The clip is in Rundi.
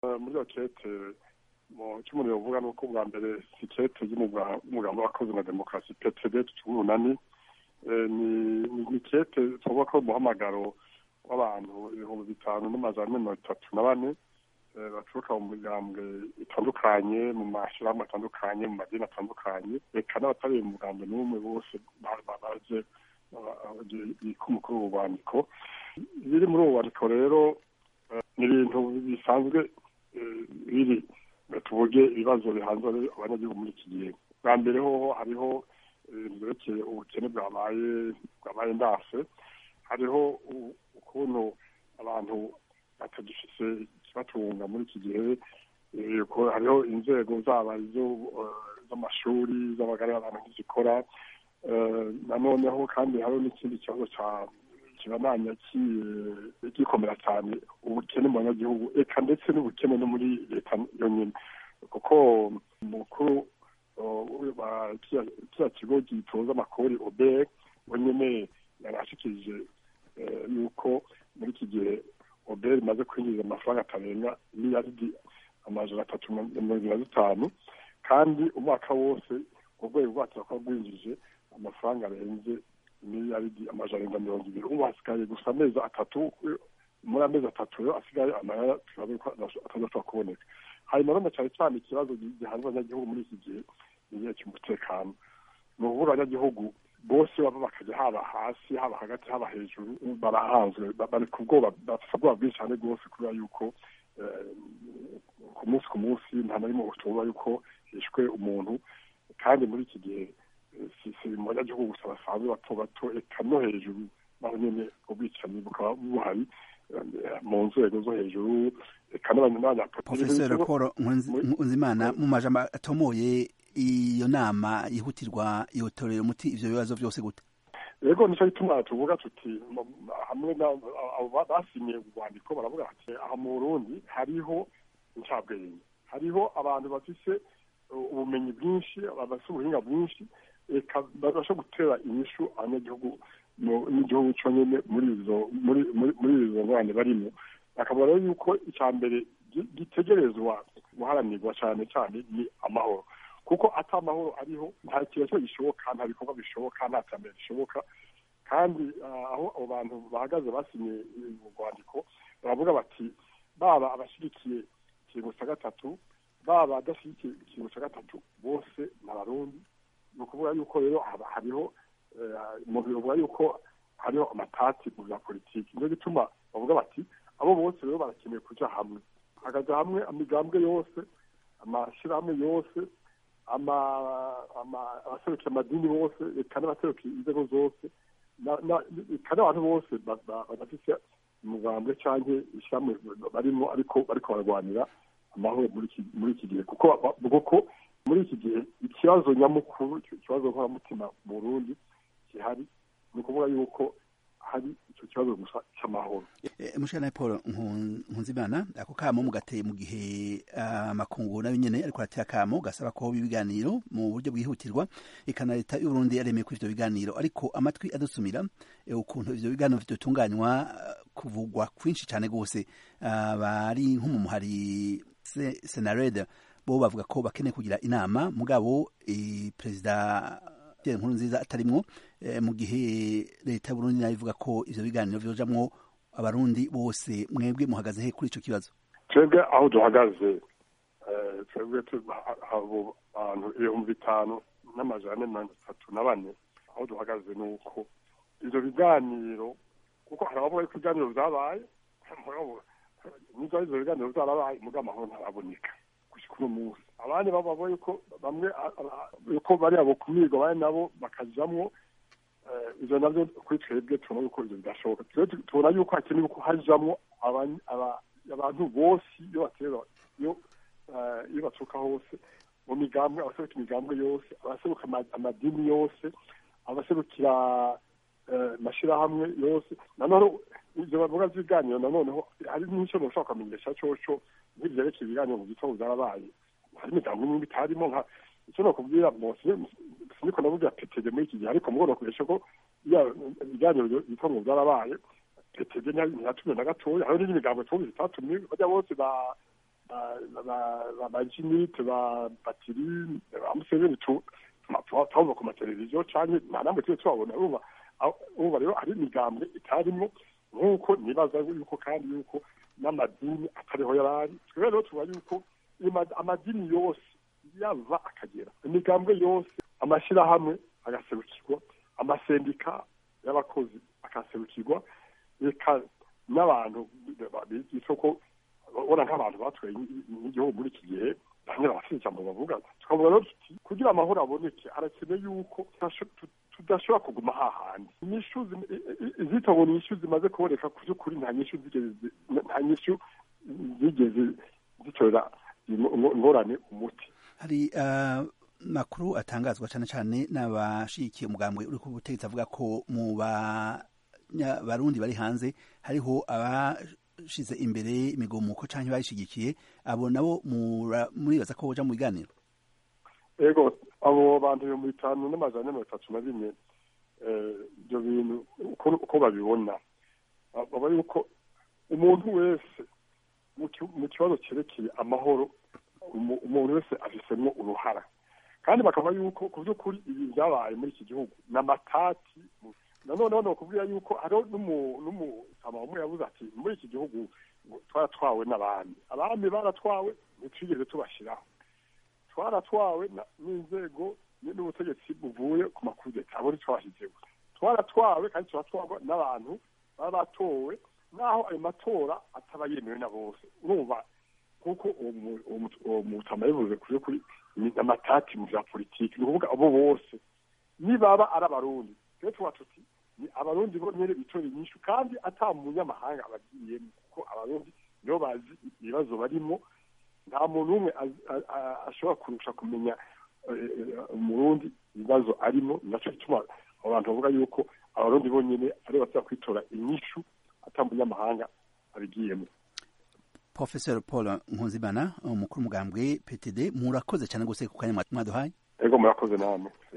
muri iyo kete icyo umuntu yavuga ni uko bwa mbere si kete y'umugambi w'abakozi na demokarasi ptd tumunani ni kete tuvuga ko umuhamagaro w'abantu ibihumbi bitanu n'amajana mirongo itatu na bane baturuka mu migambwe itandukanye mu mashyirahamwe atandukanye mu madini atandukanye reka n'abatari mu mugambi n'umwe bose baje bika umukuru w'ububandiko biri muri ubu bubandiko rero ni ibintu bisanzwe biri tuvuge ibibazo bihanze abanyagihugu muri iki gihe bwa mbere hoho hariho ibintu byerekeye ubukene bwabaye bwabaye ndase hariho ukuntu abantu batagifise ikibatunga muri iki gihe hariho inzego zaba z'amashuri z'amagara y'abantu ntizikora nanoneho kandi hariho n'ikindi kibazo cya kibananya gikomera cyane ubukene mu banyagihugu eka ndetse n'ubukene no muri leta yonyine kuko umukuru kiriya kigo gitoza amakori obeg we nyine yarashikirije yuko muri iki gihe obeg imaze kwinjiza amafaranga atarenga miliyaridi amajana atatu na mirongo ibiri na zitanu kandi umwaka wose urwego rwacu rukaba rwinjije amafaranga arenze miliyaridi amajana arindwi na mirongo ibiri ubu hasigaye gusa amezi atatu muri amezi atatu rero asigaye amayara atazashobora kuboneka hanyuma rero cyane cyane ikibazo gihanze abanyagihugu muri iki gihe ni igihe cy'umutekano ni ukuvuga abanyagihugu bose baba bakajya haba hasi haba hagati haba hejuru barahanzwe bari ku bwoba bafite ubwoba bwinshi cyane rwose kubera yuko ku munsi ku munsi nta na rimwe utuba yuko hishwe umuntu kandi muri iki gihe si mu banyagihugu gusa basanzwe bato bato eka no hejuru naho nyine ubwicanyi bukaba buhari mu nzego zo hejuru eka n'abanyapolitiki profesor paul nkunzimana mu majambo atomoye iyo nama yihutirwa yotorera umuti ivyo bibazo vyose gute yego nicyo gituma tuvuga tuti hamwe basinye urwandiko baravuga ati aha mu burundi hariho incabwenge hariho abantu bafise ubumenyi bwinshi bafise ubuhinga bwinshi reka babasha gutera inyishu abanyagihugu n'igihugu cyo nyine muri izo muri izo ngorane barimo bakabona rero yuko icya mbere gitegerezwa guharanirwa cyane cyane ni amahoro kuko ata amahoro ariho nta kintu gishoboka nta bikorwa bishoboka nta terambere rishoboka kandi aho abo bantu bahagaze basinye urwandiko baravuga bati baba abashyigikiye ikintu cya gatatu baba adashyigikiye ikintu cya gatatu bose ni abarundi ni ukuvuga yuko rero hariho mu bivuga yuko hariho amatati mu bya politiki niyo gituma bavuga bati abo bose rero barakeneye kujya hamwe hakaja hamwe imigambwe yose amashyirahamwe yose abaserukiye amadini bose eka n'abaserukiye inzego zose eka n'abantu bose badafise umugambwe cyangwa ishyirahamwe barimo ariko bariko bararwanira amahoro muri iki gihe kuko kuko muri iki gihe ikibazo nyamukuru ikibazo nkoramutima mu burundi gihari ni ukuvuga yuko hari icyo kibazo gusa cy'amahoro mushana paul nkunzimana ako kamo mugateye mu gihe amakungu nayo nyene ariko arateye akamo gasaba ko ibiganiro mu buryo bwihutirwa eka na leta y'uburundi yaremeye kuri ivyo biganiro ariko amatwi adusumira ukuntu ivyo biganiro vyotunganywa kuvugwa kwinshi cane rwose bari nko mu muhari senarede bo bavuga ko bakeneye kugira inama mugabo perezida Pierre Nkurunziza atarimwo mu gihe leta y'Uburundi nayo ivuga ko ivyo biganiro vyojamwo abarundi bose mwebwe muhagaze he kuri ico kibazo twebwe aho duhagaze twebwe abo bantu ibihumbi bitanu n'amajana mirongo itatu na bane aho duhagaze ni uko ivyo biganiro kuko hari abavuga yuko ibiganiro vyabaye nizo ivyo biganiro vyarabaye mugabo amahoro ntaraboneka gushika uno munsi abandi bavuga yuko bamwe yuko bari abo kumirwa bari nabo bakajamwo ivyo navyo kuri twebwe tubona yuko ivyo bidashoboka tubona yuko hakenewe ko hajamwo abantu bose iyo batera iyo iyo baturuka hose mu migambwe abaseruka imigambwe yose abaseruka amadini yose abaserukira amashirahamwe yose nanone ivyo bavuga vy'ibiganiro nanoneho hari n'ico noshobora kumenyesha coco nk'ivyerekeye ibiganiro mu gitondo vyarabaye hari imigambo imwe bitarimo nka icyo nokubwira siniko navuga petege muri iki gihe ariko mugo nokuresha ko iya ibiganiro bitondo vyarabaye petege ntiyatumiwe na gatoya hariho n'indi migambo twumvise itatumye bajya bose ba ba jinite ba batiri ba museveni tuba ku mateleviziyo cyane nta namwe tuba tubabona ubu rero hari imigambwe itarimo nk'uko nibaza yuko kandi yuko n'amadini atariho yari ari twebwe rero tuba yuko amadini yose yava akagera imigambwe yose amashyirahamwe agaserukirwa amasendika y'abakozi akaserukirwa reka n'abantu isoko ubona nk'abantu batwaye n'igihugu muri iki gihe bamwe barafite ijambo bavuga tukavuga rero tuti kugira amahoro aboneke harakenewe yuko tudashobora kuguma hahandi inyishu izita ngo ni inyishu zimaze kuboneka ku by'ukuri nta nyishu nta nyishu zigeze zitorera ingorane umuti hari makuru atangazwa cyane cyane n'abashigikiye umugambwe uri ku butegetsi avuga ko mu barundi bari hanze hariho abashize imbere imigomuko cyangwa bayishigikiye abo nabo muribaza ko boja mu biganiro ego abo bantu ibihumbi bitanu n'amajana mirongo itatu na bine ibyo bintu uko babibona baba yuko umuntu wese mu kibazo cyerekeye amahoro umuntu wese afisemo uruhara kandi bakaba yuko ku by'ukuri ibi byabaye muri iki gihugu ni amatati nanone ni ukubwira yuko hariho n'umusama umwe yabuze ati muri iki gihugu twaratwawe n'abami abami baratwawe ntitwigeze tubashyiraho twaratwawe n'inzego n'ubutegetsi buvuye ku makudeta abo ntitwabashyizeho twaratwawe kandi turatwarwa n'abantu baba batowe naho ayo matora ataba yemewe na bose urumva kuko uwo mutama yavuze kuri kuri amatati mu bya politiki ni ukuvuga abo bose nibaba ari abarundi rero tuba tuti ni abarundi bo nyine bitora inyishu kandi ata munyamahanga abagiyemo kuko abarundi nibo bazi ibibazo barimo nta muntu umwe ashobora kurusha kumenya umurundi ibibazo arimo nacyo gituma abantu bavuga yuko abarundi bonyine ari basaba kwitora inyishu ata munyamahanga abigiyemo Professor Paul Nkunzimana umukuru umugambwe PTD murakoze cyane gose ku kanya mwaduhaye ego murakoze namwe